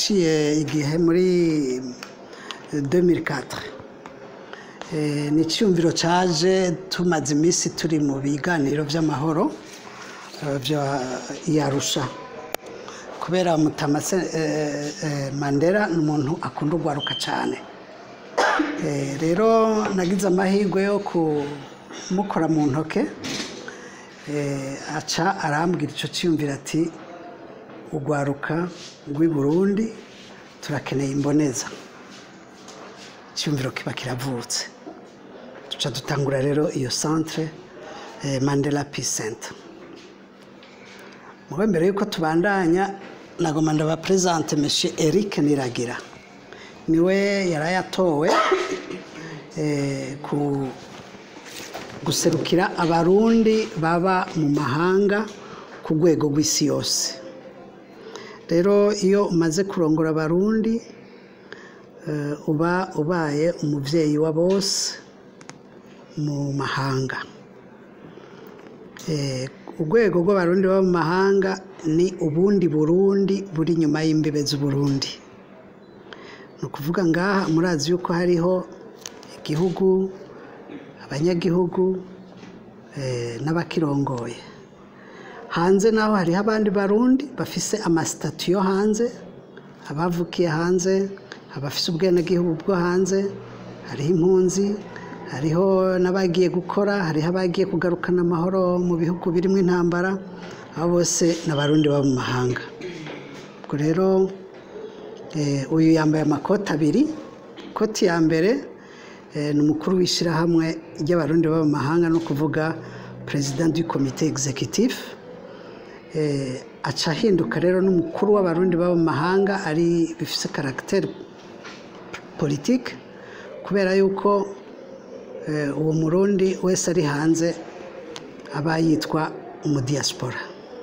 haraciye igihe muri 2004 Eh, ni icyumviro cyaje tumaze iminsi turi mu biganiro by'amahoro eh, bya iyarusha kubera mutamase eh, eh, mandela ni umuntu akunda urwaruka cyane Eh, rero nagize amahirwe yo kumukora mu ntoke eh, aca arambwira icyo cyiyumvira ati urwaruka rw'i burundi turakeneye imboneza icyumviro kiba kiravutse duca dutangura rero iyo centre eh, mandela peace center mube mbere yuko tubandanya nagoma ndabapresente monsieur eric niragira niwe yari yatowe eh, ku guserukira abarundi baba mu mahanga ku rwego rw'isi yose rero iyo umaze kurongora abarundi eh, uba ubaye umubyeyi wa bose mu mahanga Eh, urwego rw'abarundi baba mu mahanga ni ubundi burundi buri inyuma y'imbibe z'uburundi ni ukuvuga ngaha murazi yuko hariho igihugu abanyagihugu eh, n'abakirongoye hanze naho hariho abandi barundi bafise amasitati yo hanze abavukiye hanze abafise ubwenegihugu bwo hanze hariho impunzi hariho n'abagiye gukora hariho abagiye kugarukana amahoro mu bihugu birimo intambara abo bose ni abarundi baba mu mahanga ubwo rero eh, uyu yambaye amakoti abiri ikoti ya mbere eh, ni umukuru w'ishyirahamwe ry'abarundi baba mu mahanga no kuvuga perezida du komite executif eh, aca ahinduka rero n'umukuru w'abarundi baba mu mahanga ari bifise karagiteri politike kubera yuko eh, uwo murundi wese ari hanze aba yitwa umudiyasipora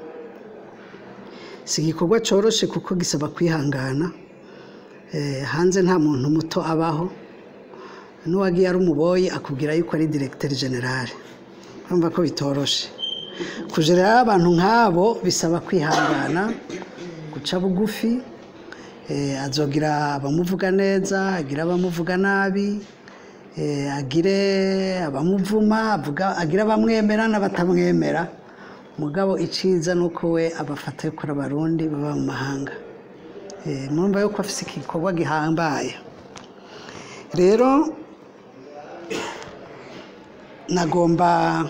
si igikorwa cyoroshe kuko gisaba kwihangana Eh, hanze nta muntu muto abaho n'uwagiye ari umuboyi akubwira yuko ari diregiteri generale urumva ko bitoroshe kujerera abantu nk'abo bisaba kwihangana guca bugufi eh, azogira abamuvuga neza agira abamuvuga nabi eh, agire abamuvuma avuga- agira abamwemera n'abatamwemera mugabo iciza ni uko we abafata yuko ari abarundi baba mu mahanga Eh, murumva yuko afise igikorwa gihambaye rero nagomba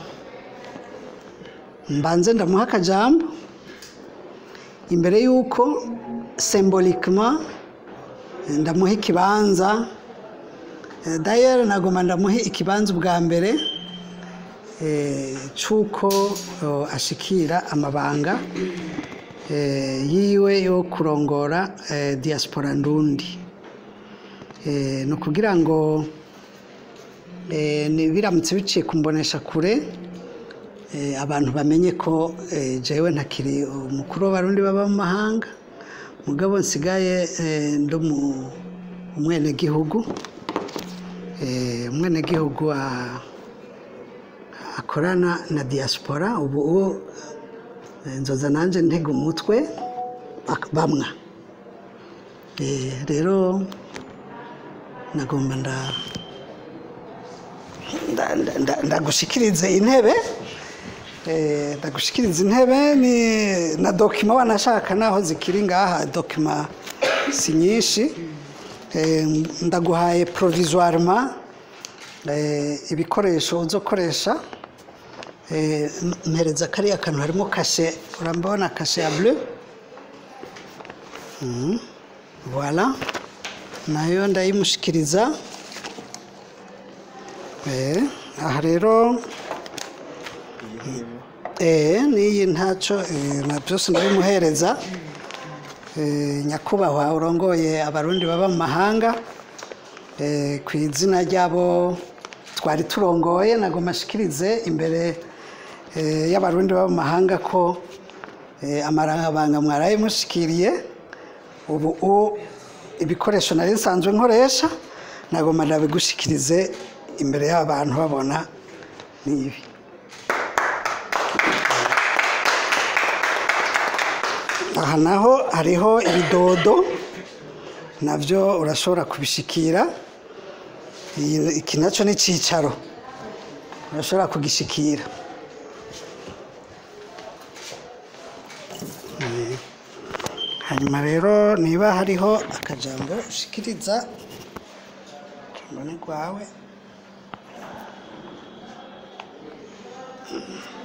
mbanze ndamuha akajambo imbere y'uko sembolikema ndamuha ikibanza Eh, dayeri nagomba ndamuha ikibanza ubwa mbere eh, c'uko oh, ashikira amabanga eh, yiwe yo kurongora eh, diaspora ndundi Eh, ni ukugira ngo eh, ni- biramutse biciye kumbonesha kure eh, abantu bamenye ko eh, jewe ntakiri umukuru w'abarundi baba mu mahanga mugabo nsigaye eh, ndi umu- umwenegihugu eh, umwenegihugu a- akorana na diaspora ubu uwo eh, nzoza nanjye ntega umutwe bak- bamwa Eh, rero nagomba nda nda- nda- nda- ndagushikirize intebe Eh, ndagushikiriza intebe ni na dokima wanashaka naho zikiri ngaha dokima si nyinshi Eh, ndaguhaye provisoirement eh, ibikoresho uzokoresha Eh, m- mpereza kariya kantu harimo kashe urambona kashe ya bleu Mhm. voilà nayo ndayimushikiriza Eh, aha rero eh, n'iyi ntacyo eh, na byose ndabimuhereza Eh, nyakubahwa urongoye abarundi baba mu mahanga eh, ku izina ry'abo twari turongoye nagomba ashikirize imbere eh, y'abarundi baba mu mahanga ko eh, amarangabanga mwaraye mushikiriye ubu u- ibikoresho nari nsanzwe nkoresha nagomba ndabigushikirize imbere y'abantu babona n'ibi aha naho hariho ibidodo nabyo urashobora kubishikira Iyi- iki nacyo ni icyicaro urashobora kugishikira Eh, hanyuma rero niba hariho akajambo ushikiriza ijambo ni rwawe